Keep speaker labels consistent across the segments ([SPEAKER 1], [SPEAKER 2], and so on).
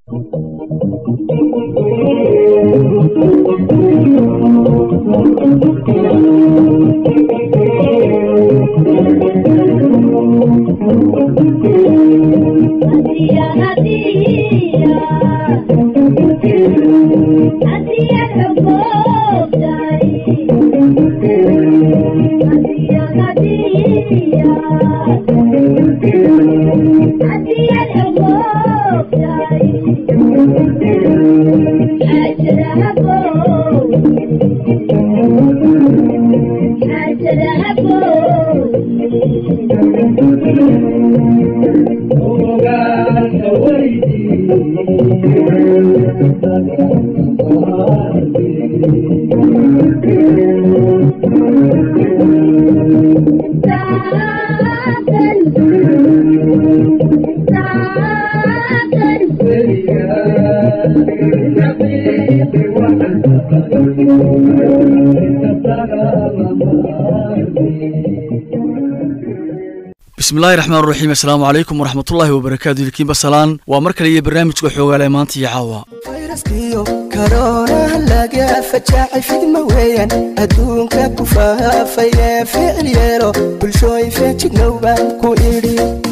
[SPEAKER 1] bismillahi raxmaan raxiim assalaamu calaykum waraxmatullaahi wabarakaatu ilkiinba salaan waa mar kale iyo barnaamijka xoogaale maanta iyo caawa
[SPEAKER 2] fayraskiyo karoonaha laga fajaacay fidma weeyaan adduunka ku faafay ee ficil yeelo bulshooyin feejignow baan ku idhi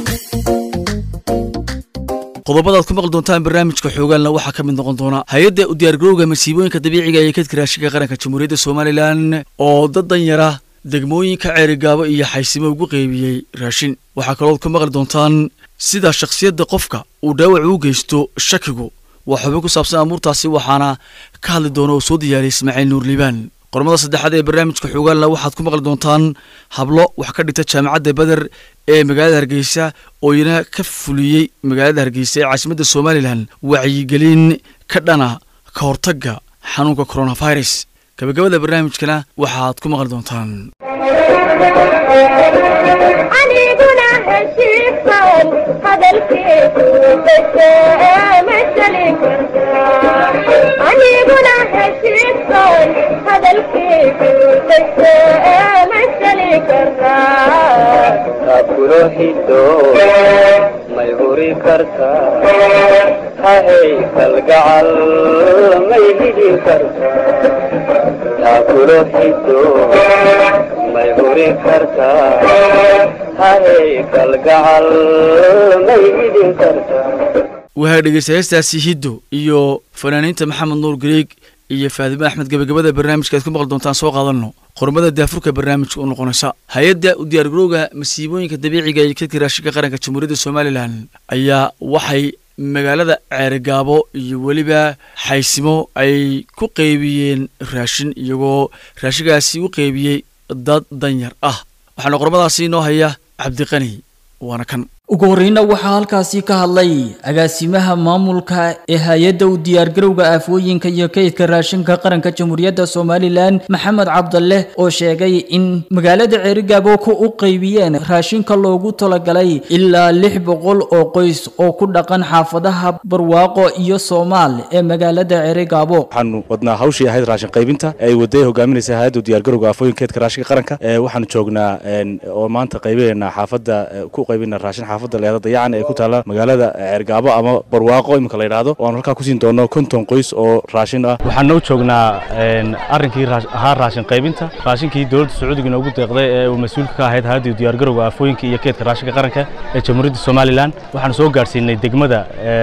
[SPEAKER 1] qodobadaad ku maqli doontaan barnaamijka xoogaalna waxaa ka mid noqon doona hay-adda u diyaargarowga masiibooyinka dabiiciga ee kadka raashinka qaranka jamhuuriyadda somalilan oo dad danyara degmooyinka ceerigaabo iyo xaysimo ugu qeybiyey raashin waxaa kalood ku maqli doontaan sida shakhsiyadda qofka uu dhaawac u geysto shakigu waa xubin ku saabsan amuurtaasi waxaana ka hadli doona oo soo diyaariyay ismaaciil nuur liibaan qormada saddexaad ee barnaamijka xoogaalna waxaad ku maqli doontaan hablo wax ka dhigta jaamacadda beder ee magaalada hargeysa oo iyana ka fuliyey magaalada hargeysa ee caasimadda somalilan wacyigelin ka dhana ka hortagga xanuunka coronavirus gabagabada barnaamijkana waxaad ku maqli doontaan
[SPEAKER 3] aniguna heshiisan hadalkiisu masalin aniguna heshiisan hadalkiisu masali kartaa
[SPEAKER 4] aburohido may huri kartaa hahay kalgacal may hidi kartaa aburohido may huri kartaa hahay kalgacal may hidin kartaa
[SPEAKER 1] waxaa dhegeysta heestaasi hiddo iyo fanaaniinta maxamed nuur gareeg iyo faadime axmed gabagabada barnaamijka aad ku maqli doontaan soo qaadanno qormada daafurka barnaamijka u noqonaysa hay-adda u diyaargarowga masiibooyinka dabiiciga iyo kadka raashinka qaranka jamhuuriyadda somalilan ayaa waxay magaalada ceerigaabo iyo weliba xaysimo ay ku qeybiyeen raashin iyagoo raashinkaasi u qeybiyey dad danyar ah waxaana qormadaasi inoo haya cabdiqani waana kan
[SPEAKER 5] ugu horreyna waxaa halkaasi ka hadlay agaasimaha maamulka ee hay-adda u diyaargarowga aafooyinka iyo kaydka raashinka qaranka jamhuuriyadda somalilan maxamed cabdalle oo sheegay in magaalada ceerigaabo ku u qaybiyeen raashinka loogu talagalay ilaa lix boqol oo qoys oo ku dhaqan xaafadaha barwaaqo iyo soomaal ee magaalada ceerigaabo
[SPEAKER 6] waxaanu wadnaa hawshii ahayd raashin qaybinta ee ay waday hogaaminaysa hay-adda diyaargarowga aafooyinka keedka raashinka qaranka ee waxaanu joognaa oo maanta qaybinaynaa xaafadda ku qaybina raashin xaafadda leeda dayacan ee ku taala magaalada ceergaabo ama barwaaqo iminka la yidhaahdo oo aanu halkaa kusiin doono konton qoys oo raashin ah
[SPEAKER 7] waxaana u joognaa arrinkii ahaa raashin qaybinta raashinkii dowladda sacuudiga inoogu deeqday ee uu mas-uulka ka ahayd hay-adda diyaargarowga aafooyinka iyo keedka raashinka qaranka ee jamhuuriyadda somalilan waxaanu soo gaadhsiinay degmada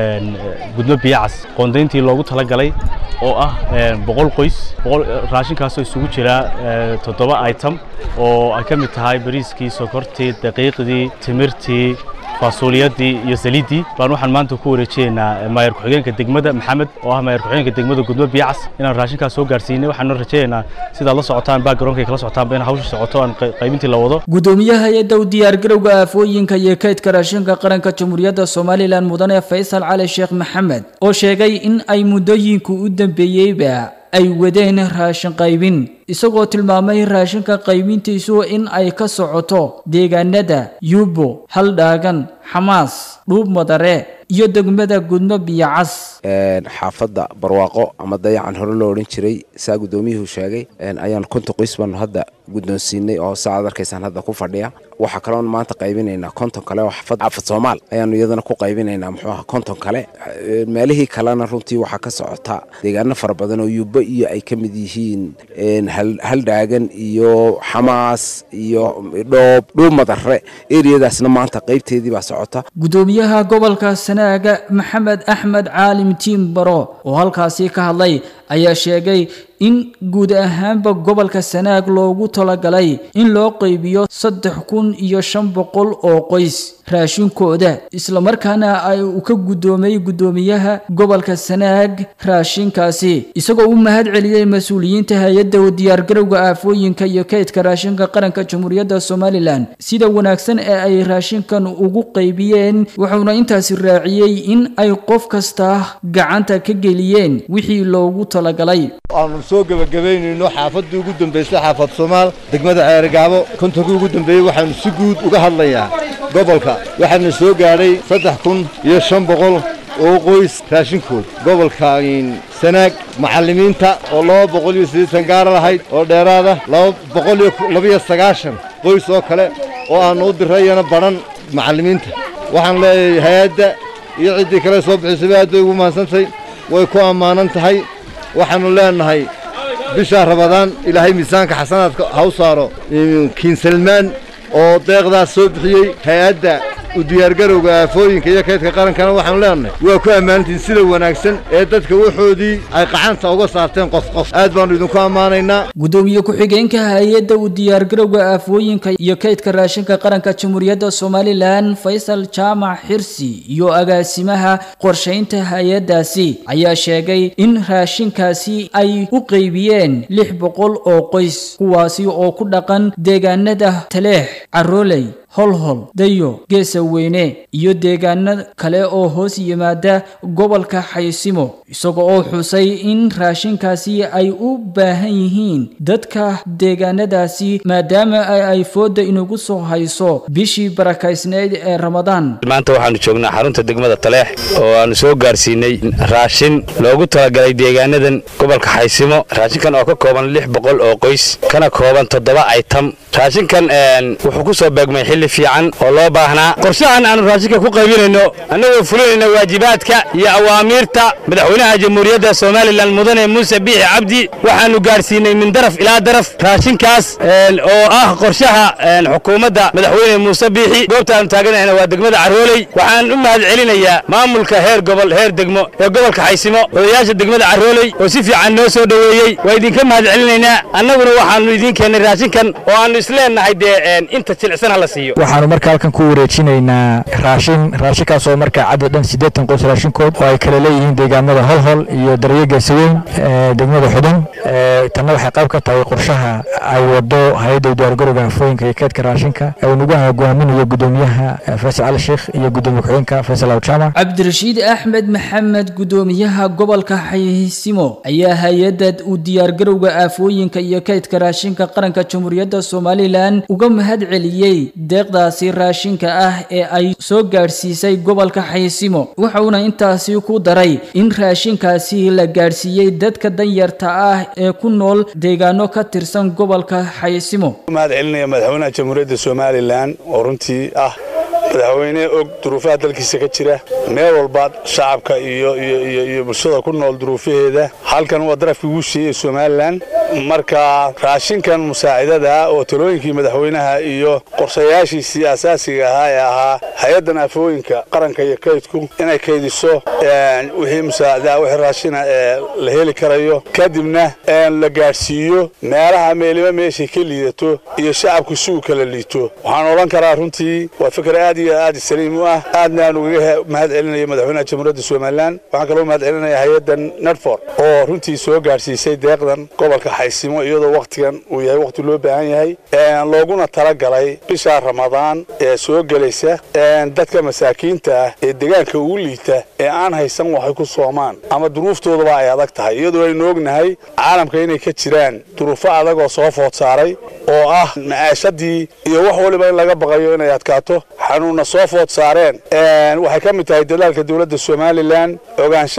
[SPEAKER 7] gudmo biyacas qoondayntii loogu talagalay oo ah boqol qoys raashinkaasoo isugu jira toddoba item oo ay ka mid tahay bariiskii sokortii daqiiqdii timirtii faasuuliyadii iyo saliiddii baan waxaan maanta ku wareejineynaa maayar ku-xigeenka degmada maxamed oo ah maayar ku-xigeenka degmada gudmo biyacas inaan raashinkaas soo gaarsiinay waxaanu rajaynaynaa sidaad la socotaan backgroundkay kala socotaanba in hawsha socoto aan qaybintii la wado
[SPEAKER 5] gudoomiyaha hay-adda u diyaargarowga aafooyinka iyo kaydka raashinka qaranka jamhuuriyadda somalilan mudane faysal cali sheekh maxamed oo sheegay in ay muddooyinka u dambeeyeyba ay wadeen raashin qaybin isagoo tilmaamay raashinka qaybintiisu in ay ka socoto deegaanada yubo haldhaagan xamaas dhuub madare iyo degmada gudmo biyacas
[SPEAKER 8] xaafadda barwaaqo ama dayacan hore loo odhan jiray saa guddoomiyuhu sheegay ayaan konton qoys baanu hadda guddoonsiinay oo saaad arkaysaan hadda ku fadhiya waxaa kaloon maanta qaybinaynaa konton kale oo xafad xafad soomaal ayaanu iyadana ku qaybinaynaa muxuu aha konton kale Eh, meelihii kalena runtii waxaa ka socota deegaano fara badan oo yubo iyo ay ka mid yihiin een, hal- haldhaagan iyo xamaas iyo dhoob dhuub madare eriyadaasna maanta qaybteedii baa socota
[SPEAKER 5] gudoomiyaha gobolka sanaaga maxamed axmed caalim tiimbaro oo halkaasi ka hadlay ayaa sheegay in guud ahaanba gobolka sanaag loogu talagalay in loo qaybiyo saddex kun iyo shan boqol oo qoys raashinkooda islamarkaana ay uu ka gudoomay gudoomiyaha gobolka sanaag raashinkaasi isagoo u mahad celiyey mas-uuliyiinta hay-adda diyaargarowga aafooyinka iyo kaydka raashinka qaranka jamhuuriyadda somalilan sida wanaagsan ee ay raashinkan ugu qaybiyeen wuxuuna intaasi raaciyey in ay qof kasta gacanta ka geliyeen wixii loogu talagalay
[SPEAKER 9] aanu soo gebagabaynayno xaafaddii ugu dambaysay xaafad soomaal degmada ceerigaabo kontonkii ugu dambeeyey waxaanu si guud uga hadlayaa gobolka waxaana soo gaadhay saddex kun iyo shan boqol oo qoys raashinkood gobolka sanaag macallimiinta oo laba boqol iyo siddeetan gaara lahayd oo dheeraada laba boqol iyo labiyo sagaashan qoys oo kale oo aanu u dirayana badhan macallimiinta waxaan leeyahay hay-adda iyo ciddii kale soo bixisayba aad bay ugu mahadsantahay way ku ammaanan tahay waxaannu leenahay bisha rabadaan ilaahay miisaanka xasanaadka ha u saaro kiin salmaan oo deeqdaas soo bixiyey hay-adda u diyaargarowga aafooyinka iyo kaydka qarankana waxaanu leenahay waa ku ammaantiin sida wanaagsan ee dadka waxoodii ay qacanta uga saarteen qof qof aad baannu idinku ammaanaynaa
[SPEAKER 5] gudoomiye ku-xigeenka hay-adda u diyaargarowga aafooyinka iyo kaydka raashinka qaranka jamhuuriyadda somalilan faysal jaamac xirsi iyo agaasimaha qorshaynta hay-addaasi ayaa sheegay in raashinkaasi ay u qaybiyeen lix boqol oo qoys kuwaasi oo ku dhaqan deegaanada taleex carooley holhol dayo geesa weyne iyo deegaano kale oo hoos yimaada gobolka xaysimo isaga oo xusay in raashinkaasi ay u baahan yihiin dadka deegaanadaasi maadaama ay ay fooda inagu soo hayso bishii barakaysneyd ee ramadaan
[SPEAKER 10] maanta waxaanu joognaa xarunta degmada taleex oo aanu soo gaarsiinay raashin loogu talagalay deegaanadan gobolka xaysimo raashinkan oo ka kooban lix boqol oo qoys kana kooban toddoba aytam raashinkan wuxuu ku soo beegmay xilli fiican oo loo baahnaa qorshahan aanu raashinka ku qaybinayno annagoo fulinayna waajibaadka iyo awaamiirta madaxweynaha jamhuuriyadda somalilan mudane muuse biixi cabdi waxaanu gaarsiinay min daraf ilaa daraf raashinkaas oo ah qorshaha xukuumadda madaxweyne muuse biixi goobta aanu taaganahayna waa degmada carooley waxaan u mahad celinayaa maamulka heer gobol heer degmo ee gobolka xaysimo odayaasha degmada carooley oo si fiican noo soo dhoweeyey waa idinka mahad celinaynaa annaguna waxaanu idiin keennay raashinkan oo aanu isleenahay dee inta jilicsan ha la siiyo
[SPEAKER 11] waxaanu marka halkan ku wareejinaynaa raashin raashinkaas oo marka cadad dhan siddeetan qoys raashinkood oo ay kala leeyihiin deegaamada holhol iyo daryo geesaweyn degmada xudun tanna waxay qayb ka tahay qorshaha ay wado hay-adda diyaargarowga afooyinka iyo keedka raashinka ee uu nagu hogaaminayo gudoomiyaha faysal cali sheekh iyo gudoomiye ku-xigeenka faysal awjaamac
[SPEAKER 5] cabdirashiid axmed maxamed gudoomiyaha gobolka xaysimo ayaa hay-adda u diyaargarowga aafooyinka iyo kaydka raashinka qaranka jamhuuriyadda somalilan uga mahad celiyey deeqdaasi raashinka ah ee ay soo gaadhsiisay gobolka xaysimo wuxuuna intaasi ku daray in raashinkaasi la gaadhsiiyey dadka danyarta ah ee ku nool deegaano ka tirsan gobolka xaysimo
[SPEAKER 12] mahad celinaya madaxweynaha jamhuuriyadda somalilan oo runtii ah madaxweyne og duruufaha dalkiisa ka jira meel walba shacabka iyo iyo bulshada ku nool duruufaheeda halkan waa darafkii ugu sheeyey somalilan marka raashinkan musaacidada oo talooyinkii madaxweynaha iyo qorshayaashiisii asaasiga ahaa ee ahaa hay-addan afooyinka qaranka iyo kaydku inay kaydiso wixii musaacida wixii raashina ee la heli karayo kadibna la gaadhsiiyo meelaha meeliba meeshay ka liidato iyo shacabku si uu kala liito waxaan odhan karaa runtii waa fikir aad iyo aad saliim u ah aadna aan ugaga mahad celinaya madaxweynaha jamhuuriyadda somalilan waxaan kaloo mahad celinaya hay-addan nedfor oo runtii soo gaadhsiisay deeqdan gobolka xaysimo iyadoo wakhtigan uu yahay wakhti loo baahan yahay looguna talagalay bisha ramadaan ee soo gelaysa dadka masaakiinta ah ee deegaanka ugu liita ee aan haysan waxay ku soomaan ama duruuftoodaba ay adag tahay iyadoo aynu ognahay caalamka inay ka jiraan duruufo adag oo soo food saaray oo ah macaashadii iyo wax waliba in laga baqayo inay adkaato xanuunna soo food saareen waxay ka mid tahay dadaalka dowladda somalilan ogaanshaha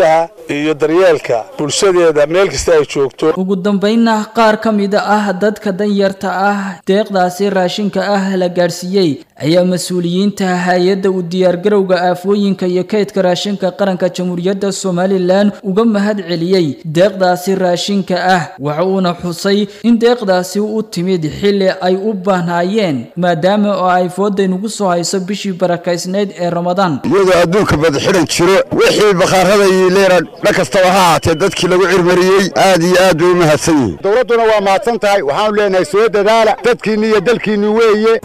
[SPEAKER 12] iyo daryeelka bulshadeeda meel kasta ay joogto
[SPEAKER 5] ugu dambaynna qaar ka mid ah dadka danyarta ah deeqdaasi raashinka ah la gaadhsiiyey ayaa mas-uuliyiinta hay-adda u diyaargarowga aafooyinka iyo kaydka raashinka qaranka jamhuuriyadda somalilan uga mahad celiyey deeqdaasi raashinka ah waxa uuna xusay in deeqdaasi u timid xilli ay u baahnaayeen maadaama oo ay foodaynugu soo hayso bishii barakaysnayd ee ramadaan
[SPEAKER 13] iyadoo adduunka badxidhan jiro wixii bakhaarada iyo leera dhan kastaba ha ahaatee dadkii lagu cirmariyey aad iyo aad bay u mahadsan yihiin dowladduna waa mahadsan tahay waxaanu leenahay soo dadaala dadkiinni iyo dalkiinni weeye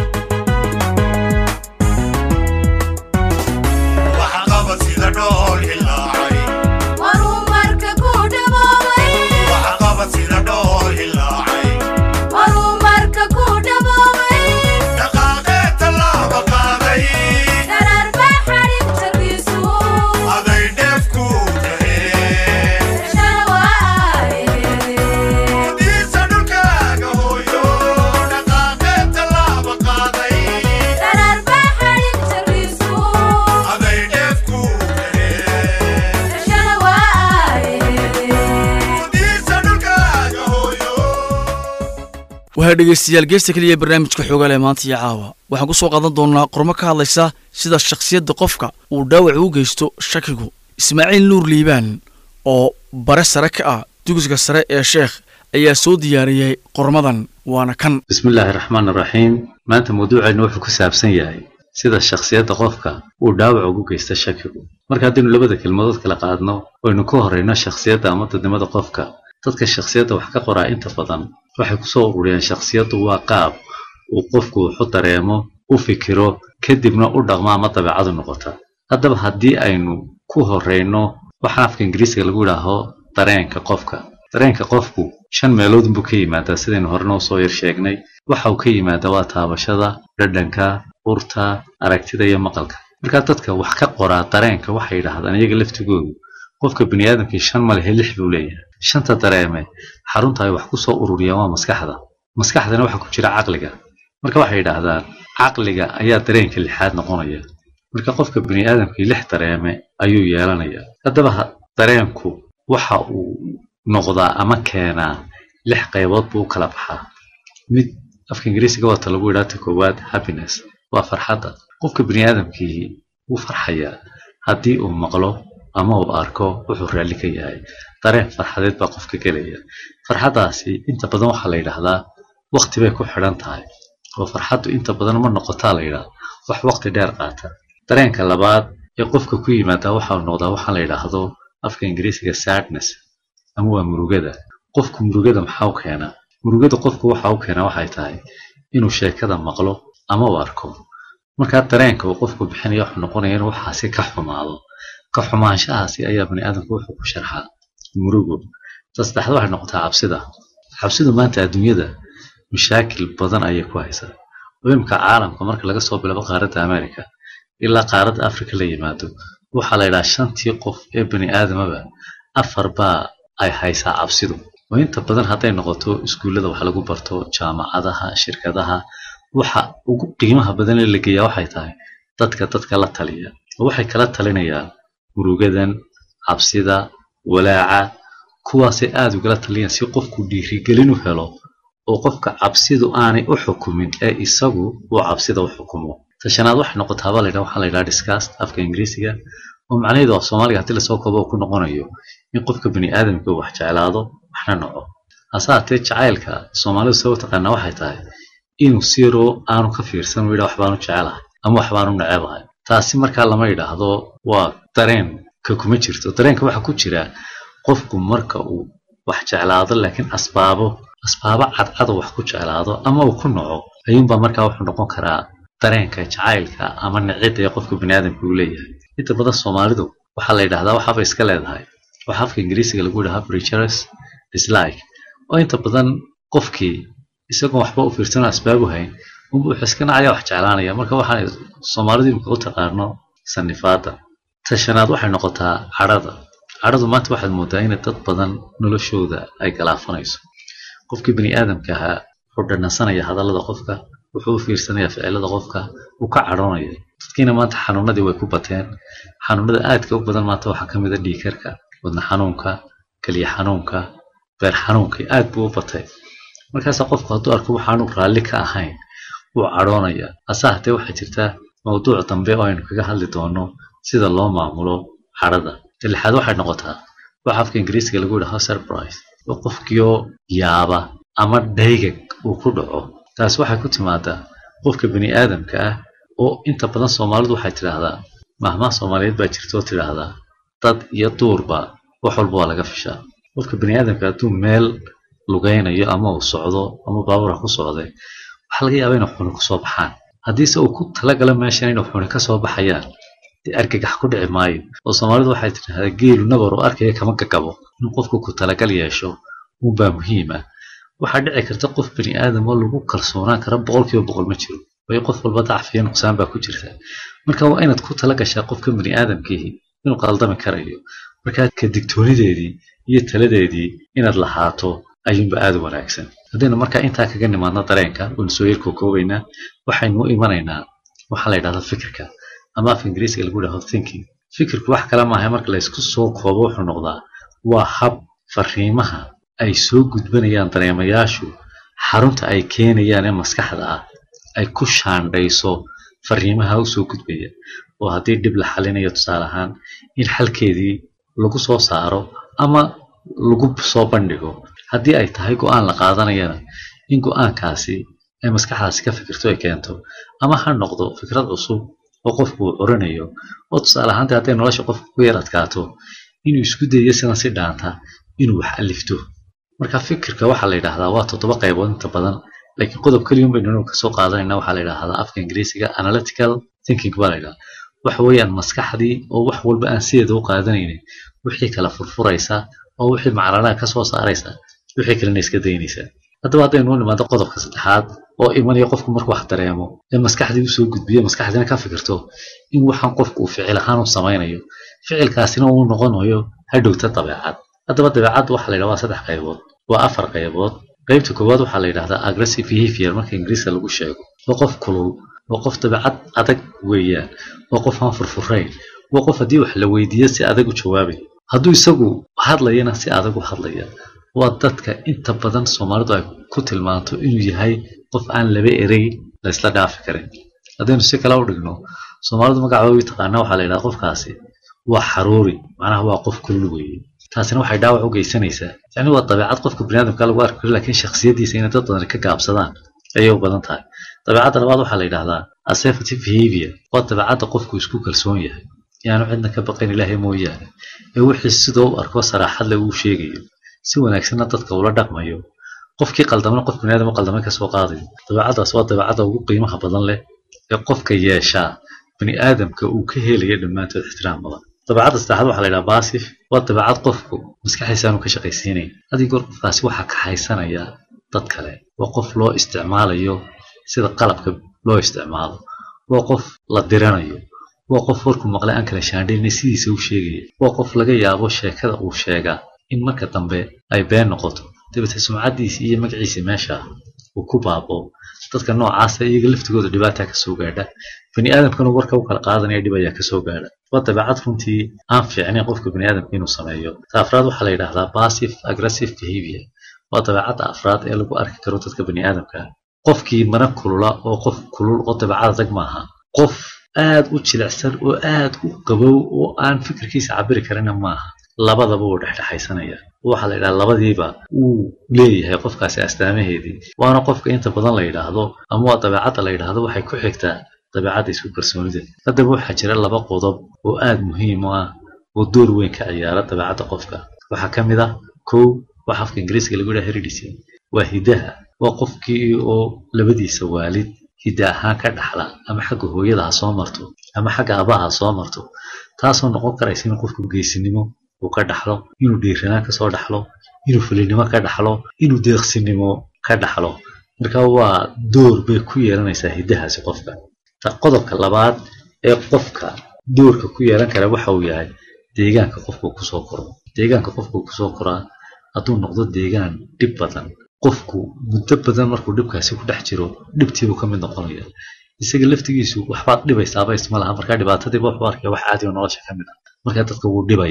[SPEAKER 1] waxaa dhegaystayaal geesta keliya barnaamijka xoogaal ee maanta iyo caawa waxaan ku soo qaadan doonnaa qormo ka hadlaysa sida shakhsiyadda qofka uu dhaawac u geysto shakigu ismaaciil nuur liibaan oo bare sare ka ah dugsiga sare ee sheekh ayaa soo diyaariyey qormadan waana kan
[SPEAKER 14] bismillaahi raxmaan raxiim maanta mawduuceennu wuxuu ku saabsan yahay sida shakhsiyadda qofka uu dhaawac ugu geysta shakigu marka haddaynu labada kelmadood kala qaadno waynu ka horrayno shakhsiyadda ama dadnimada qofka dadka shakhsiyadda wax ka qoraa inta badan waxay ku soo ururiyeen shakhsiyaddu waa qaab uu qofku wuxu dareemo u fikiro kadibna u dhaqmo ama dabeecadu noqota haddaba haddii aynu ku horrayno waxaa afka ingiriisiga lagu yidhaaho dareenka qofka dareenka qofku shan meelood buu ka yimaadaa sidaynu horena usoo yar sheegnay waxa uu ka yimaadaa waa taabashada dhadhanka urta aragtida iyo maqalka markaa dadka wax ka qoraa dareenka waxay yidhaahdaan iyaga laftigoodu qofka biniaadamkii shan malehe lix buu leeyahay shanta dareeme xarunta ay wax ku soo ururiyaan waa maskaxda maskaxdana waxaa ku jira caqliga marka waxay yidhaahdaan caqliga ayaa dareenka lixaad noqonaya marka qofka biniaadamkii lix dareeme ayuu yeelanaya haddaba dareenku waxa uu noqdaa ama keenaa lix qaybood buu u kala baxaa mid afka ingiriisiga wata lagu yidhaha ta koowaad happiness waa farxadda qofka biniaadamkii wuu farxayaa haddii uu maqlo ama uu arko wuxuu raalli ka yahay dareen farxadeed baa qofka gelaya farxaddaasi inta badan waxaa la yidhaahdaa waqti bay ku xidhan tahay oo farxaddu inta badan ma noqotaa la yidhaahda wax waqti dheer qaata dareenka labaad ee qofka ku yimaada waxaa noqdaa waxaa la yidhaahdo afka ingiriisiga sadness ama waa murugada qofku murugada maxaa u keenaa murugada qofku waxa u keenaa waxay tahay inuu sheekada maqlo ama uu arko markaa dareenka uu qofku bixinaya wuxuu noqonaya inuu waxaasi ka xumaado ka xumaanshahaasi ayaa bani aadamku wuxuu ku sharxaa murugo ta saddexaad waxay noqotaa cabsida cabsidu maanta adduunyada mashaakil badan ayay ku haysaa oo imika caalamka marka laga soo bilabo qaaradda america ilaa qaaradda africa la yimaado waxaa la yidhaha shantii qof ee bani aadamaba afar baa ay haysaa cabsidu oo inta badan hadday noqoto iskuullada wax lagu barto jaamacadaha shirkadaha waxa ugu qiimaha badan ee la geeyaa waxay tahay dadka dadka la taliya oo waxay kala talinayaan murugadan cabsida walaaca kuwaasay aada ugala taliyaan si qofku dhiirigelin u helo oo qofka cabsidu aanay u xukumin ee isagu uu cabsida u xukumo tashanaad waxay noqotaaba la yidhaha waxaa la yidhaha discast afka ingiriisiga oo macnaheedu af soomaaliga haddii lasoo koobo uu ku noqonayo in qofka bani aadamka uu wax jeclaado waxna naco hase haatee jacaylka soomaalidu soo taqaanaa waxay tahay inuu siro aanu ka fiirsan uu yidhaha waxbaanu jecelahay ama waxbaanu necebahay taasi markaa lama yidhaahdo waa dareenka kuma jirto dareenka waxaa ku jira qofku marka uu wax jeclaado laakiin asbaabo asbaabo cadcad wax ku jeclaado ama uu ku naco ayuunbaa markaa wuxuu noqon karaa dareenka jacaylka ama nicida ee qofka baniaadamka uu leeyahay inta badan soomaalidu waxaa la yidhahdaa waxaaba iska leedahay waxa afka ingiriisiga lagu yidhaha preachers dislike oo inta badan qofkii isagoon waxba u fiirsanoo asbaabu hayn unba wuxuu iska nacaya wax jeclaanaya marka waxaan soomaalidu imika u taqaano sanifaada tashanaad waxay noqotaa cadhada cadhadu maanta waxaad moodaa in dad badan noloshooda ay galaafanayso qofkii bani aadamka ahaa wuxuu dhanansanaya hadallada qofka wuxuu u fiirsanaya ficilada qofka uu ka cadhoonaya dadkiina maanta xanuunadii way ku bateen xanuunada aadka u badan maanta waxaa ka mid a dhiikarka wadna xanuunka keliya xanuunka beer xanuunka aad buu u batay markaasa qofku hadduu arko waxaanu raalli ka ahayn wuu cadhoonaya hase hatee waxaa jirta mawduuc dambe oo aynu kaga hadli doono sida loo maamulo cadhada lixaad waxay noqotaa waxa afka ingiriiska lagu yidhaho surprise oo qofkiioo yaaba ama dhaygag uu ku dhaco taas waxay ku timaadaa qofka bini aadamka ah oo inta badan soomaalidu waxay tidhaahdaa mahmaha soomaaliyeed baa jirta oo tidhaahdaa dad iyo duurba wax walba waa laga fishaa qofka bini aadamka hadduu meel lugaynayo ama uu socdo ama baabuura ku socday waxaa laga yaabaa inay xuni kusoo baxaan haddiise uu ku talagala meeshan inay xuni kasoo baxayaan dee argagax ku dhici maayo oo soomaalidu waxay tidhaahdaa geelu nabar oo arkaya kama gagabo in qofku ku talagal yeesho unbaa muhiim ah waxaa dhici karta qof bini aadam oo lagu kalsoonaan kara boqolkiiba boqol ma jiro way qof walba dacfiyo nuqsaan baa ku jirta marka waa inaad ku tala gashaa qofka bini aadamkiihi inuu qaldami karayo markaa ka digtoonideedii iyo taladeedii inaad lahaato ayuunba aada u wanaagsan haddaynu markaa intaa kaga nimaadno dareenka waynu soo yar kookoobaynaa waxaynu u imanaynaa waxaa la yidhahda fikirka ama af ingiriiska lagu yidhahdo thinking fikirku wax kale maaha marka laysku soo koobo wuxuu noqdaa waa hab fariimaha ay soo gudbanayaan dareemayaashu xarunta ay keenayaan ee maskaxda ah ay ku shaandhayso fariimaha u soo gudbaya oo haddii dhib la xalinayo tusaale ahaan in xalkeedii lagu soo saaro ama lagu soo bandhigo haddii ay tahay go-aan la qaadanayana in go-aankaasi ay maskaxdaasi ka fikirto ay keento ama ha noqdo fikrad cusub oo qofku uu curinayo oo tusaale ahaantii hadday nolosha qofku ku yar adkaato inuu isku dayo sidan si dhaanta inuu wax alifto marka fikirka waxaa la yidhaahdaa waa toddoba qaybood inta badan laakiin qodob keliya baynu inuu kasoo qaadanayna waxaa la yidhaahdaa afka ingiriisiga analytical thinking baa la yidhahdaa waxa weeyaan maskaxdii oo wax walba aan sideeda u qaadanaynin wixii kala furfuraysa oo wixii maclanaha kasoo saaraysa wixii kalena iska daynaysa haddaba haddaynu u nimaado qodobka saddexaad oo imanaya qofku markuu wax dareemo ee maskaxdii usoo gudbiyo maskaxdiina ka fikirto in waxaan qofku uu ficil ahaan u samaynayo ficilkaasina uu noqonayo hadhowta dabeecad haddaba dabeecadda waxaa la yidhahdaa waa saddex qaybood waa afar qaybood qaybta koowaad waxaa la yidhahdaa aggressive behavior marka ingiriiska lagu sheego waa qof kulul waa qof dabeecad adag weeyaan waa qof aan furfurayn waa qof haddii wax la weydiiyo si adag u jawaabay hadduu isagu hadlayana si adag u hadlaya waa dadka inta badan soomaalidu ay ku tilmaanto inuu yahay qof aan laba erey la isla dhaafi karin haddaynu si kale u dhigno soomaalidu magacooda u taqaana waxaa la yidhaha qofkaasi waa xaruuri macnaha waa qof kulul weeye taasina waxay dhaawac u geysanaysaa yacni waa dabeecad qofka biniaadamka lagu arki karo laakiin shakhsiyadiisa inay dad badan ka gaabsadaan ayay u badan tahay dabeecadda labaad waxaa la yidhahdaa assertive behavior waa dabeecadda qofku isku kalsoon yahay yaanu cidna ka baqayn ilaahay mooyaane ee wixii sidoo u arko saraaxad leh uu sheegayo si wanaagsanna dadka ula dhaqmayo qofkii qaldamana qof biniaadam u qaldamay kasoo qaadayo dabeecaddaas waa dabeecadda ugu qiimaha badan leh ee qofka yeeshaa biniaadamka uu ka helayo dhammaantood ixtiraam badan dabeecadda saddexaad waxaa la yidhaha baasif waa dabeecad qofku maskaxdiisa aanu ka shaqaysiinayn haddii goor qofkaasi waxaa ka haysanaya dad kale waa qof loo isticmaalayo sida qalabka loo isticmaalo waa qof la diranayo waa qof warku maqlay aan kala shaandhayna sidiisa u sheegaya waa qof laga yaabo sheekada uu sheegaa in marka dambe ay been noqoto dabeete sumcaddiisa iyo magaciisa meesha uu ku baabo dadka noocaasa iyaga laftigooda dhibaataa kasoo gaadha bani aadamkana warka u kala qaadanaya dhib ayaa kasoo gaadha waa dabeecad runtii aan fiicnayn qofka bani aadamka inuu sameeyo ta afraad waxaa la yidhahdaa passive aggressive behavior waa dabeecadda afraad ee lagu arki karo dadka bani aadamka qofkii mana kulula oo qof kulul oo dabeecad adag maaha qof aad u jilicsan oo aad u qabow oo aan fikirkiisa cabiri karina maaha labadaba wuu dhexdhexaysanaya waxaa la yidhaha labadiiba uu leeyahay qofkaasi astaamaheedii waana qofka inta badan la yidhaahdo ama waa dabeecadda la yidhaahdo waxay ku xigtaa dabeecadda isku kalsoonida haddaba waxaa jira laba qodob oo aad muhiim u ah oo door weyn ka ciyaara dabeecadda qofka waxaa ka mid ah kow waxa afka ingiriiska lagu yidhaha heredity waa hidaha waa qofkii oo labadiisa waalid hidda ahaan ka dhaxla ama xagga hooyada ha soo marto ama xagga abaha ha soo marto taasoo noqon karaysa in qofku geesinimo uu ka dhaxlo inuu dhiiranaan kasoo dhaxlo inuu fulinimo ka dhaxlo inuu deeqsinimo ka dhaxlo marka waa door bay ku yeelanaysaa hiddahaasi qofka qodobka labaad ee qofka doorka ku yeelan kara waxa uu yahay deegaanka qofku kusoo koro deegaanka qofku kusoo koraa hadduu noqdo deegaan dhib badan qofku muddo badan markuu dhibkaasi ku dhex jiro dhibtiibuu ka mid noqonaya isaga laftigiisu waxbaad dhibaysaaba isma laha markaa dhibaatadiiba wuxuu arkaya wax caadi oo nolosha ka mid ah markaa dadka wuu dhibayaa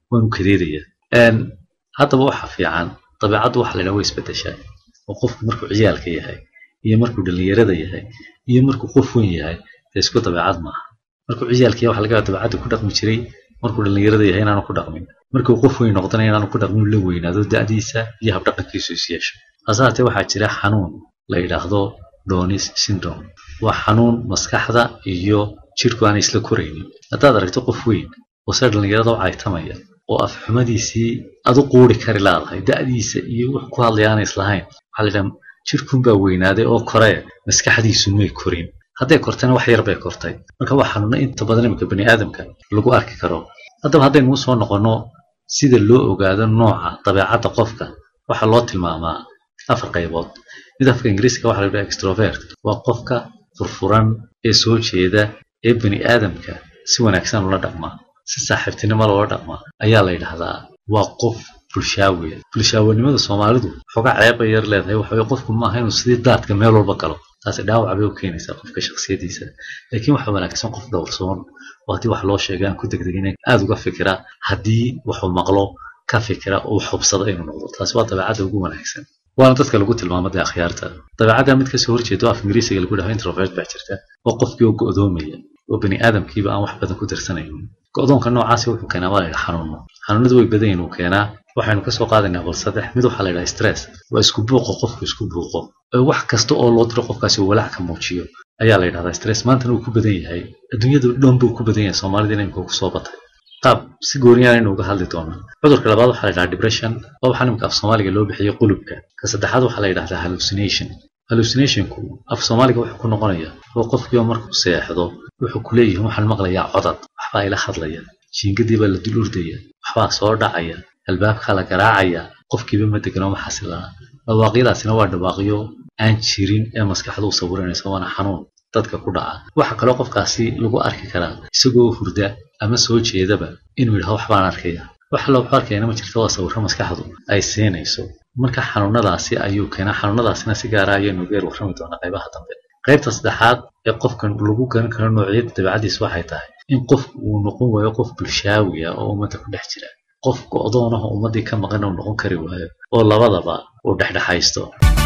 [SPEAKER 14] waanu kadeedayaa Een, haddaba waxa fiican dabeecaddu waxa la yidhaha way isbedeshaa oo qofku markuu ciyaalka yahay iyo markuu dhallinyarada yahay iyo markuu qof weyn yahay dee isku dabeecad maaha markuu ciyaalka yahay waxa laga yaabaa dabeecadda ku dhaqmi jiray markuu dhallinyarada yahay inaanu ku dhaqmin markuu qof weyn noqdana inaanu ku dhaqmin uu la weynaado da'diisa iyo habdhaqankiisu is yeesho hase haatee waxaa jira xanuun la yidhaahdo donis syndrome waa xanuun maskaxda iyo jidhku aanay isla koraynin haddaad aragto qof weyn oo se dhallinyarada u caytamaya oo afxumadiisii aad u quuri kari laadahay da'diisa iyo wax ku hadlaya aanay islahayn waxaa la yidhaha jidhkunbaa weynaaday oo koree maskaxdiisu may korin hadday kortana wax yar bay kortay marka waa xanuuno inta badan iminka bani aadamka lagu arki karo haddaba haddaynu usoo noqonno sida loo ogaado nooca dabeecadda qofka waxaa loo tilmaamaa afar qaybood mid afka ingiriiska waxaa la yidhaha extrovert waa qofka furfuran ee soo jeeda ee bani aadamka si wanaagsan ula dhaqma si saaxiibtinimo loola dhaqma ayaa la yidhaahdaa waa qof bulshaawiya bulshaawanimada soomaalidu xogaa ceeba yar leedahay waxa weye qofku maaha inuu sidii daadka meel walba galo taasi dhaawac bay u keenaysaa qofka shakhsiyadiisa laakiin waxa wanaagsan qof dhowrsoon oo haddii wax loo sheega aan ku degdegin aada uga fikira haddii waxuu maqlo ka fikira oo wax hubsada inuu noqdo taasi waa dabeecadda ugu wanaagsan waana dadka lagu tilmaamo dee akhyaarta dabeecadda mid kasoo horjeedo af ingiriisiga lagu dhaho introvert baa jirta oo qofkii oo go'doomaya oo bani aadamkiiba aan wax badan ku darsanaynin go'doonka noocaasi wuxuu keenaa waa la yidhaha xanuuno xanuunadu way badan yihiin uu keenaa waxaynu kasoo qaadaynaa bal saddex mid waxaa la yidhaha stress waa isku buuqo qofku isku buuqo ee wax kasta oo loo diro qofkaasi uu walaac ka muujiyo ayaa la yidhahdaa stress maantana uu ku badan yahay adduunyada dhan buu ku badan yahay soomaalida inay kusoo batay qaab si gooniyaan aynu uga hadli doonaa cudurka labaad waxaa la yidhaha depression waa waxaa nimka af soomaaliga loo bixiyo qulubka ka saddexaad waxaa la yidhahdaa hallucination hallucinationku af soomaaliga wuxuu ku noqonaya oo qofkiiba markuu seexdo wuxuu ku leeyahay waxaan maqlayaa codad waxbaa ila hadlaya jiingadii baa la dul urdaya waxbaa soo dhacaya albaabkaa la garaacaya qofkiiba ma degano ma xasilana dhawaaqyadaasina waa dhawaaqyo aan jirin ee maskaxdu u sawiranaysa waana xanuun dadka ku dhaca waxaa kaloo qofkaasi lagu arki karaa isagoo hurda ama soo jeedaba inuu yidhaho waxbaan arkaya wax alla wuxuu arkayana ma jirto waa sawirro maskaxdu ay siinayso marka xanuunadaasi ayuu keenaa xanuunadaasina si gaara ayaynu geer warrami doonaa qaybaha dambe qaybta saddexaad ee qofkan lagu garan karo noocyada dabeecadiisa waxay tahay in qofku uu noqon waayo qof bulshaawi ah oo ummadda ku dhex jira qof go'doon ah oo ummaddii ka maqan uu noqon kari waayo oo labadaba uu dhexdhexaysto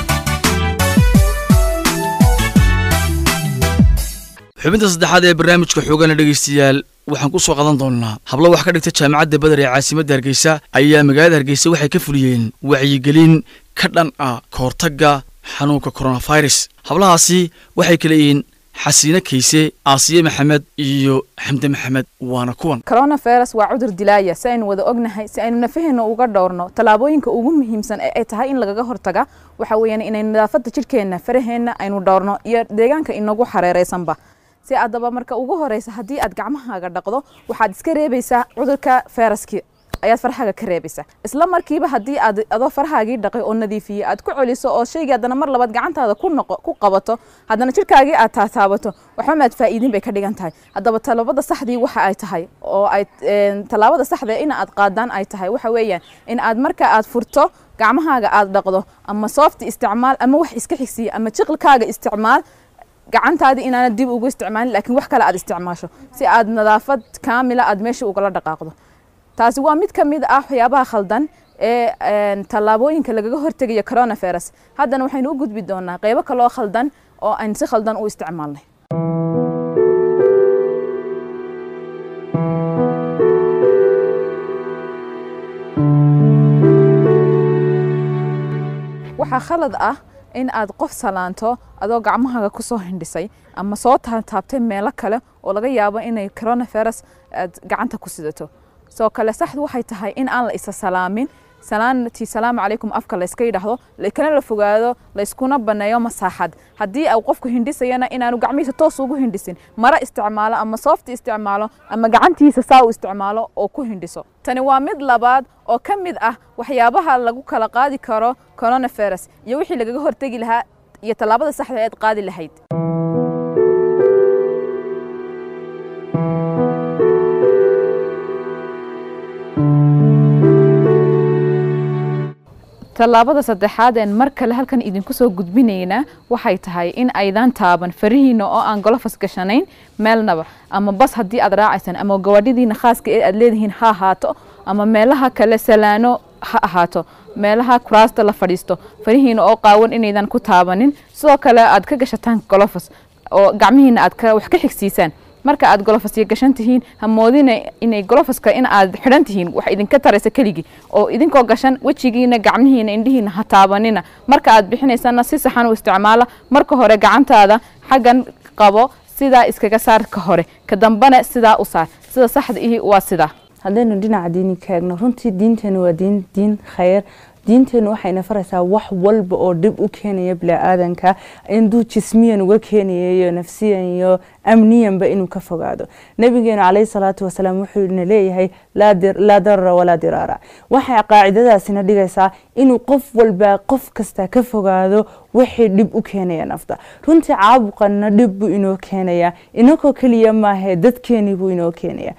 [SPEAKER 1] xubinta saddexaad ee barnaamijka xoogana dhegaystayaal waxaan ku soo qadan doonnaa hablo wax ka dhigta jaamacadda beder ee caasimadda hargeysa ayaa magaalada hargeysa waxay ka fuliyeen wacyigelin ka dhan ah kahortagga xanuunka coronavirus hablahaasi waxay kala yihiin xasiine kayse aasiye maxamed iyo xamde maxamed waana kuwan
[SPEAKER 15] coronavirus waa cudur dilaaya si aynu wada ognahay si aynu nafaheena uga dhowrno tallaabooyinka ugu muhiimsan ee ay tahay in lagaga hortaga waxa weeyaan inaynu nadaafadda jidhkeenna faraheenna aynu dhowrno iyo deegaanka inagu xareeraysanba si addaba marka ugu horeysa haddii aad gacmahaaga dhaqdo waxaad iska reebaysaa cudurka fayraskii ayaad farahaaga ka reebaysaa isla markiiba haddii aad adoo farahaagii dhaqay oo nadiifiyey aad ku celiso oo shaygii haddana mar labaad gacantaada ku noqo ku qabato haddana jidhkaagii aad taataabato waxba maad faa'iidin bay ka dhigan tahay haddaba tallaabada saxdii waxa ay tahay oo ay tallaabada saxda in aad qaadaan ay tahay waxa weeyaan in aad marka aad furto gacmahaaga aad dhaqdo ama soofti isticmaal ama wax iska xigsiya ama jiqilkaaga isticmaal gacantaadii inaanad dib ugu isticmaalin laakiin wax kale aad isticmaasho si aad nadaafad kaamila aad meesha ugala dhaqaaqdo taasi waa mid ka mid ah waxyaabaha khaldan ee tallaabooyinka lagaga hortegayo coronavirus haddana waxaynu u gudbi doonaa qeybo kaloo khaldan oo aan si khaldan u isticmaalnay waxaa khalad ah in aad qof salaanto adoo gacmahaaga kusoo hindhisay ama soo taabtaabtay meelo kale oo laga yaabo inay coronavirus aad gacanta ku sidato soo kale saxdu waxay tahay in aan la isa salaamin salaantii salaamu calaykum afka layska yidhaahdo kana la fogaado layskuna baneeyo masaaxad haddii uu qofku hindhisayana inaanu gacmihiisa toos ugu hindhisin mara isticmaalo ama soofti isticmaalo ama gacantiisa saa u isticmaalo oo ku hindhiso tani waa mid labaad oo ka mid ah waxyaabaha lagu kala qaadi karo coronavirus iyo wixii lagaga hortegi lahaa iyo tallaabada saxda eed qaadi lahayd tallaabada saddexaad een mar kale halkan idinku soo gudbinaynaa waxay tahay in aydan taaban farihiina oo aan golofas gashanayn meelnaba ama bas haddii aad raacaysaan ama gawaadhidiina khaaska ee aad leedihiin ha ahaato ama meelaha kale salaano ha ahaato meelaha kuraasta la fadhiisto farihiina oo qaawan inaydan ku taabanin sidoo kale aad ka gashataan golofos oo gacmihiina aad ka wax ka xigsiisaan marka aad golofasya gashan tihiin hamoodina inay golofaska in aad xidhan tihiin wax idinka taraysa keligii oo idinkoo gashan wejigiina gacmihiina indhihiina ha taabanina marka aad bixinaysana si saxan u isticmaala marka hore gacantaada xaggan qabo sidaa iskaga saar ka hore ka dambana sidaa u saar sida saxda ihi waa sidaa
[SPEAKER 16] haddaynu dhinaca diini ka eegno runtii diinteenu waa diin diin khayr diinteenu waxayna faraysaa wax walba oo dhib u keenaya biniaadanka induu jismiyan uga keenaya iyo nafsiyan iyo amniyanba inuu ka fogaado nabigeenu calayhi salaatu wasalaam wuxuuna leeyahay laa darara walaa diraara waxay qaacidadaasina dhigaysaa inuu qof walba qof kasta ka fogaado wixii dhib u keenaya nafta runtii caabuqanna dhib buu inoo keenaya inakoo keliya maahe dadkeenii buu inoo keenaya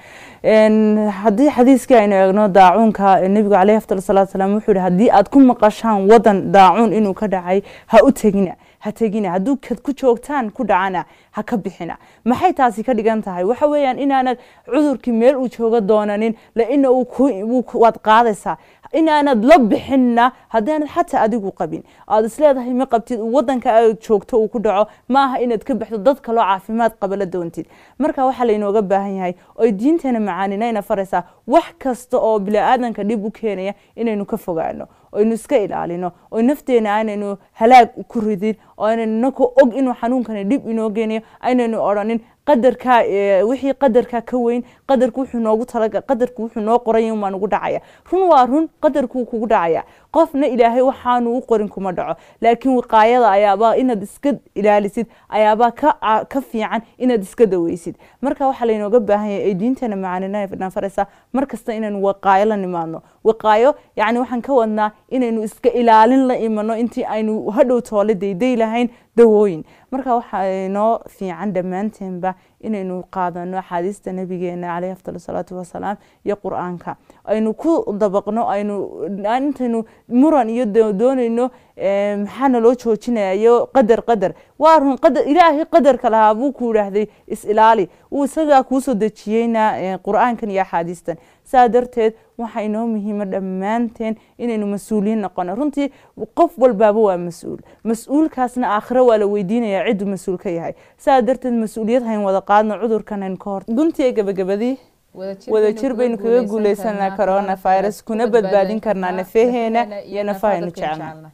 [SPEAKER 16] haddii xadiiskii aynu eegno daacuunka nebigu caleyhi afdal salaatu salaam wuxuu yihi haddii aad ku maqashaan wadan daacuun inuu ka dhacay ha u tegina ha tegina hadduu kad ku joogtaan ku dhacana ha ka bixina maxay taasi ka dhigan tahay waxa weeyaan inaanad cudurkii meel uu jooga doonanin laina waad qaadaysaa inaanad la bixinna haddaanad xataa adigu qabin aad isleedahay ma qabtid wadanka aad joogto uu ku dhaco maaha inaad ka baxdo dad kaloo caafimaad qaba la doontid marka waxaa laynooga baahan yahay oy diinteena macaanina faraysaa wax kasta oo biniaadanka dhib u keenaya inaynu ka fogaano oynu iska ilaalino oy nafteena aanaynu halaag ku ridin oo aynaynu nako og inuu xanuunkani dhib inoo geenayo aynaynu odhanin qadarka wixii qadarka ka weyn qadarku wuxuu noogu talaga qadarku wuxuu noo qoray in waan ugu dhacaya run waa run qadarkuu kugu dhacaya qofna ilaahay waxaanu u qorin kuma dhaco laakiin wiqaayada ayaabaa inaad iska ilaalisid ayaabaa ka ka fiican inaad iska daweysid marka waxaa laynooga baahan yahay ay diintana macaanina faraysaa mar kasta inaynu wiqaayo la nimaadno wiqaayo yacni waxaan ka wadnaa inaynu iska ilaalin la imano intii aynu hadhow toole dayday lahayn dawooyin marka waxaa inoo fiican dhammaanteenba inaynu qaadano axaadiista nabigeena caleyhi afdal salaatu wasalaam iyo qur-aanka aynu ku dabaqno aynu intaynu muran iyo doonayno maxaana loo joojinaya iyo qadar qadar waa run qadar ilaahay qadarka lahaa buu ku yidhaahday is-ilaali uu isagaa kuusoo dejiyeyna qur-aankan iyo axaadiistan saa darteed waxaa inoo muhiima dhammaanteen inaynu mas-uuliyiin noqono runtii qof walbaaba waa mas-uul mas-uulkaasna aakhiro waa la weydiinaya cidduu mas-uul ka yahay saa darteed mas-uuliyad hayn wada qaadno cudurkan hayn ka hor guntiga gabagabadii wadajir baynu kaga guuleysanaa corona virus kuna badbaadin karnaa nafaheena iyo nafahaynu jecelna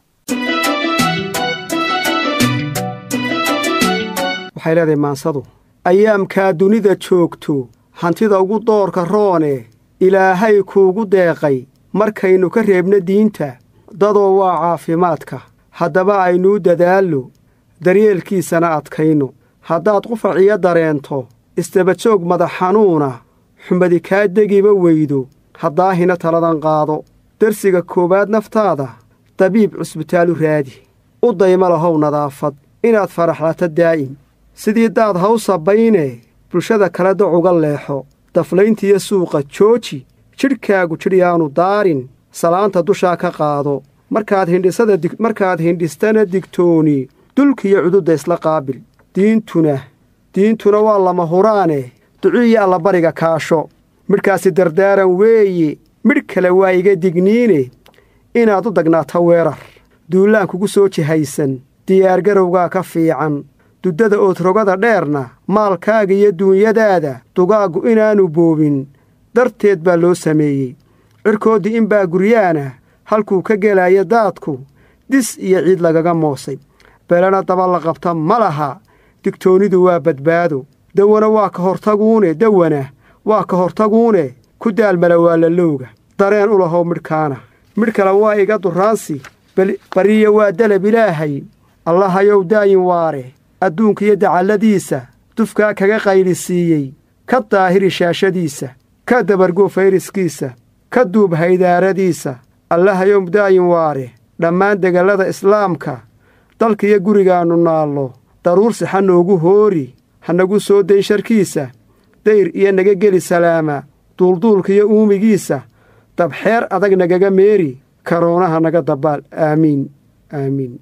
[SPEAKER 17] waxay leedahay maansadu ayaamkaa dunida joogto hantida ugu doorka roone ilaahay kuugu deeqay markaynu ka reebno diinta dadoo waa caafimaadka haddaba aynuu dadaallo daryeelkiisana adkayno haddaad qufaciyo dareento istabajoog madax xanuuna xumadi kaa degiba weydo haddaahina taladan qaado darsiga koowaad naftaada dabiib cusbitaalu raadi u dayma lahow nadaafad inaad faraxlato daa'im sidii daad haw sabaynee bulshada kale dacuga leexo daflayntiyo suuqa jooji jidhkaagu jidhyaanu daarin salaanta dushaa ka qaado markaad hindhisada markaad hindhistana digtooni dulkiyo cududda isla qaabil diintuna diintuna waa lama huraane duciiyo allabariga kaasho midhkaasi dardaaran weeye midh kale waa iga digniine inaad u dagnaato weerar duullaan kugu soo jihaysan diyaargarowgaa ka fiican duddada oodrogada dheerna maalkaaga iyo duunyadaada dugaaggu inaannu boobin darteed baa loo sameeyey cirkooddii inbaa guryaana halkuu ka gelaayo daadku dis iyo ciid lagaga moosay belena daba la qabta ma laha digtoonnidu waa badbaado dawana waa ka hortaguune dawana waa ka hortaguune ku daalmala waa lalowga dareen u lahow midhkaana midh kale waa iga duraansi bariya waa dalab ilaahay allahayow daayin waare adduunka dacalladiisa dufkaa kaga qaylisiiyey ka daahiri shaashadiisa ka dabargoo fayraskiisa ka duub haydaaradiisa allahayow daayin waare dhammaan degallada islaamka dalkiyo gurigaannu naallo daruur sixa noogu hoori ha nagu soo dayn sharkiisa dayr iyo naga geli salaama duulduulkiyo uumigiisa dabxeer adag nagaga meeri karoonaha naga dabaal aamiin aamiin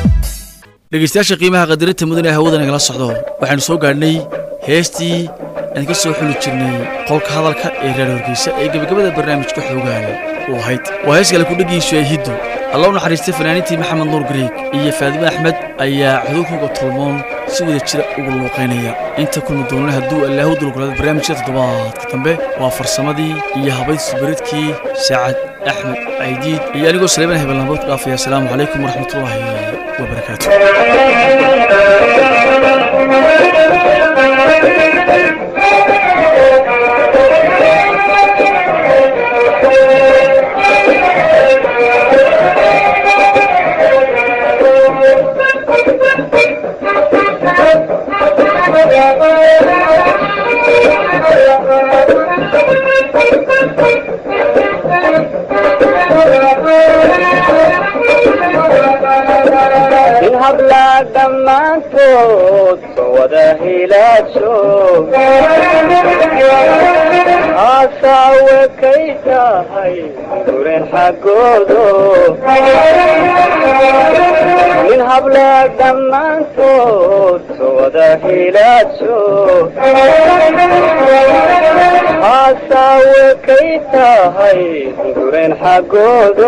[SPEAKER 1] dhegeystayaasha qiimaha qadarinta mudan ee hawada nagala socdo waxaynu soo gaadhnay heestii aan ka soo xuli jirnay qolka hadalka ee reer horgeysa ee gebagabada barnaamijka xoogaale u ahayd waa hees kale kudhagiisu ee hiddo alla u naxariistay fanaaniintii maxamed nuur gareeg iyo faadime axmed ayaa xuduudkuga tolmoon si wada jira ugu luuqaynaya inta kulmi doonana hadduu allaahu dulgolaada barnaamijka toddobaadka dambe waa farsamadii iyo habaydsi baridkii saacad axmed aydiid iyo anigoo saleeban hebelnamood ku dhaafaya asalaamu calaykum waraxmatullaahi wabarakaatu
[SPEAKER 4] in hablaa dhammaantood soo wada hilaajo haasaawe kay tahay guren xaggoodo in hablaa dhammaantood soo wada hilaajo haasaawe kay tahay guren xaggoodo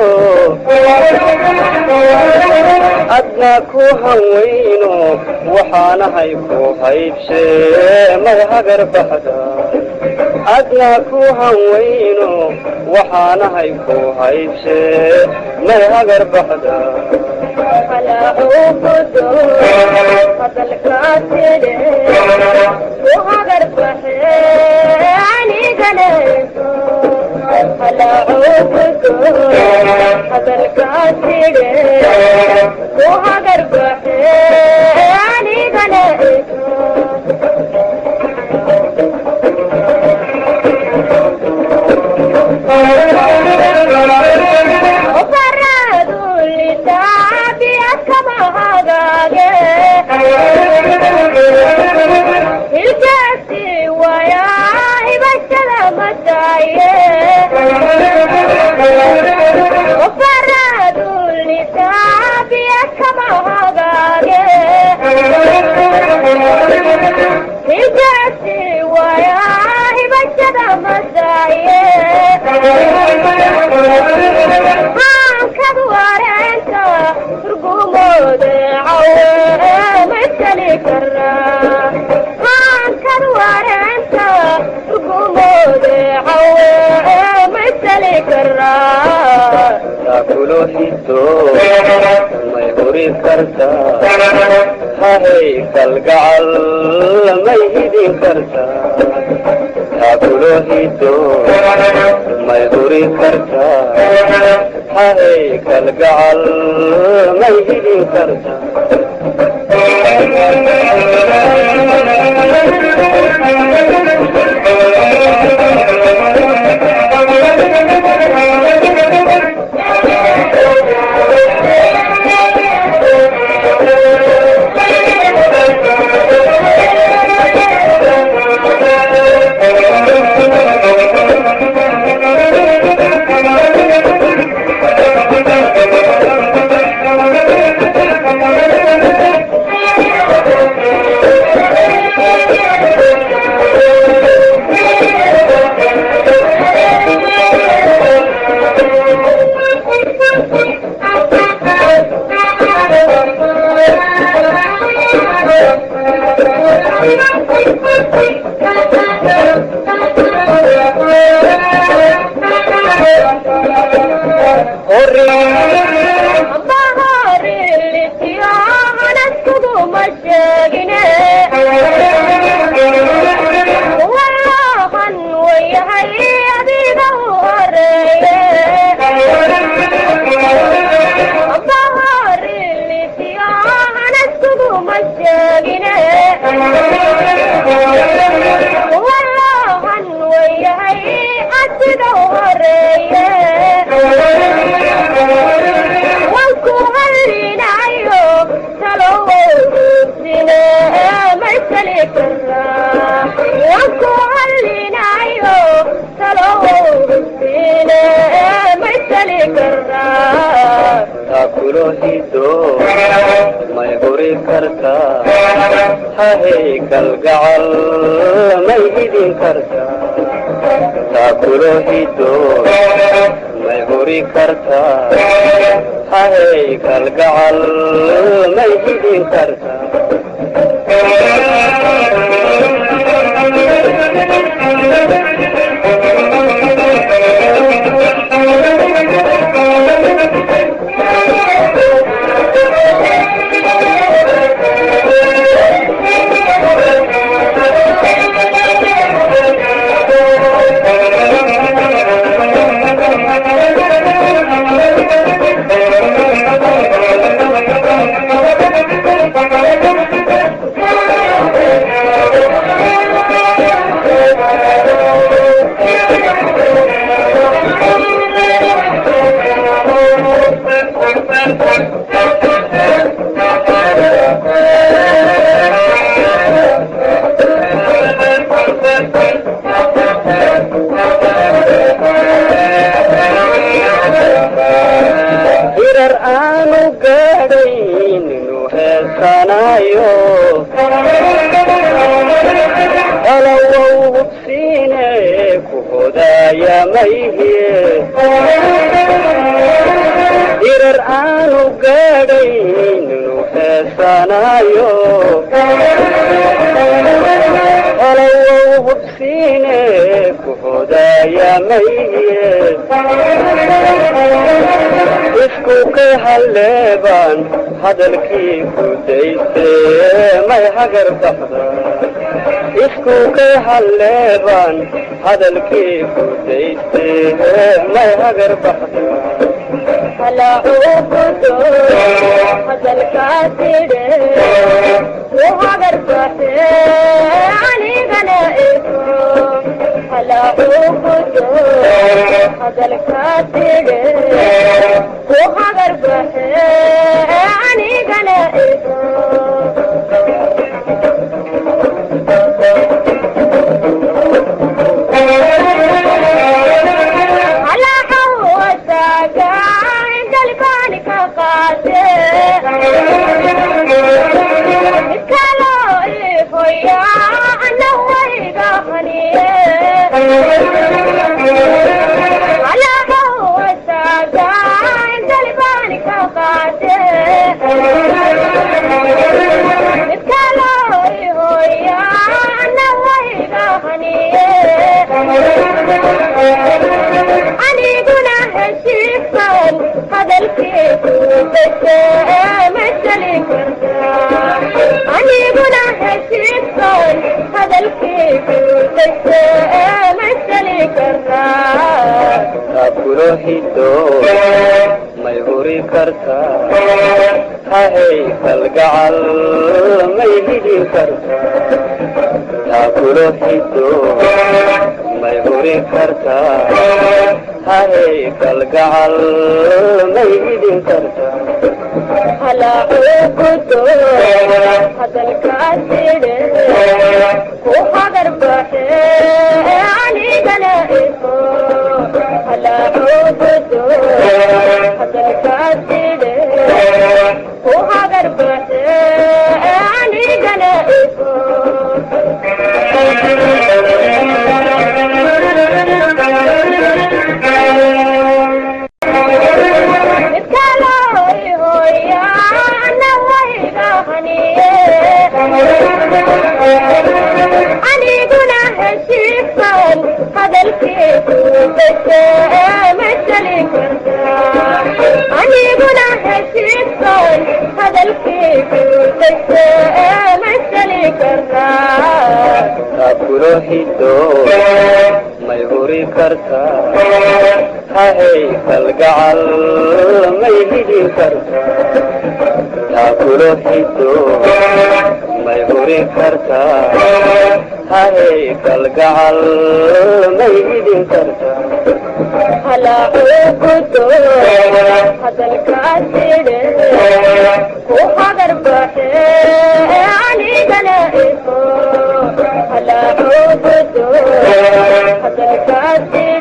[SPEAKER 4] adna ku hawayno waxaanahay ku haybshee may hagar baxda adna ku hawayno waxaanahay ku haybshee may hagar baxda kulo hito may huri kartaa hahay kalgacal may hidin kartaa taakulo hito may huri kartaa hahay kalgacal may hidin kartaa hahay kalgacal may hidin kartaa taakulo hiddo may huri kartaa hahay kalgacal may hidin kartaa hirar aanu gaadhayn inuu heesanayo halawow hubsiine ku hodaaya mayhie hirar aanu gaadhayn inuu heesanayo halawow hubsiine ku hodaaya mayhie isku ka halleebaan hadalkii ku dayste may hagar baxda isku ka halleebaan hadalkii ku dayste may hagar baxda
[SPEAKER 3] aniguna heshiifan hadalkiisu bese masali kartaa aniguna heshiifan hadalkiisu bese masali kartaa
[SPEAKER 4] taakulo hiddo may huri kartaa hahay kalgacal may hidin kartaa taakulo hiddo may huri kartaa hahay kalgacal may hidin kartaa
[SPEAKER 3] halaacuukudo hadalkaaside ku hagar baxe anigana ifo halaacuukudo hadalkaaside ku hagar baxe anigana ifo aniguna heshiifan hadalkiisu bese masali kartaa aniguna heshiifan hadalkiisu bese masali kartaa
[SPEAKER 4] taakulo hiddo may huri kartaa hahay kalgacal may hidin kartaa taakulo hiddo may huri kartaa hahay kalgacal may hidin kartaa
[SPEAKER 3] halaacuukudo hadalkaaside ku hagar baxe anigana ifo halaacuukudo hadalkaaside